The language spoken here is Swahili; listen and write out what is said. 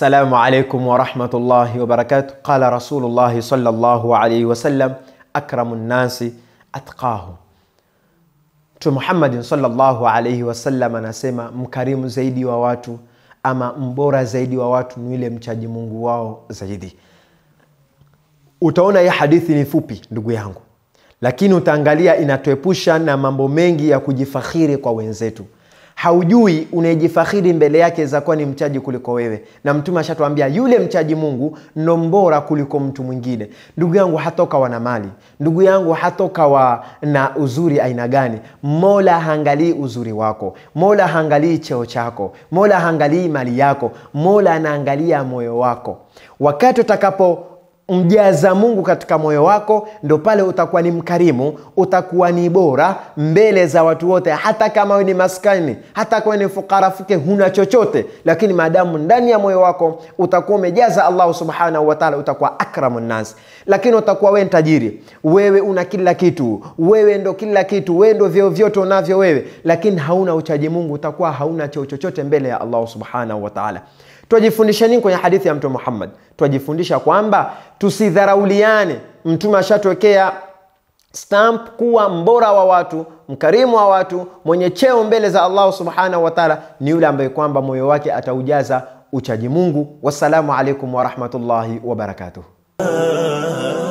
السلام عليكم ورحمة الله وبركاته قال رسول الله صلى الله عليه وسلم أكرم الناس أتقاهم Mtume Muhammadin sallallahu alaihi wasallam anasema mkarimu zaidi wa watu ama mbora zaidi wa watu ni yule mchaji Mungu wao zaidi. Utaona hii hadithi ni fupi ndugu yangu, lakini utaangalia inatuepusha na mambo mengi ya kujifakhiri kwa wenzetu. Haujui unayejifakhiri mbele yake zakuwa ni mchaji kuliko wewe, na Mtume ashatuambia yule mchaji Mungu ndo mbora kuliko mtu mwingine. Ndugu yangu, hatoka wana mali, ndugu yangu, hatoka wa na uzuri aina gani. Mola haangalii uzuri wako, Mola haangalii cheo chako, Mola haangalii mali yako, Mola anaangalia moyo wako. Wakati utakapo mjaza Mungu katika moyo wako, ndo pale utakuwa ni mkarimu, utakuwa ni bora mbele za watu wote, hata kama wewe ni maskani, hata kama ni fukara fuke, huna chochote, lakini maadamu ndani ya moyo wako utakuwa umejaza Allah subhanahu wa ta'ala, utakuwa akramu nnas. Lakini utakuwa wewe tajiri, wewe una kila kitu, wewe ndo kila kitu, wewe ndo vyeo vyote unavyo wewe, lakini hauna uchaji Mungu, utakuwa hauna cheo chochote mbele ya Allah subhanahu wa ta'ala. Twajifundisha nini kwenye hadithi ya Mtume Muhammad? Twajifundisha kwamba tusidharauliane. Mtume ashatwekea stamp kuwa mbora wa watu, mkarimu wa watu, mwenye cheo mbele za Allah subhanahu wa ta'ala ni yule ambaye kwamba moyo wake ataujaza uchaji Mungu. Wassalamu alaikum warahmatullahi wabarakatuh.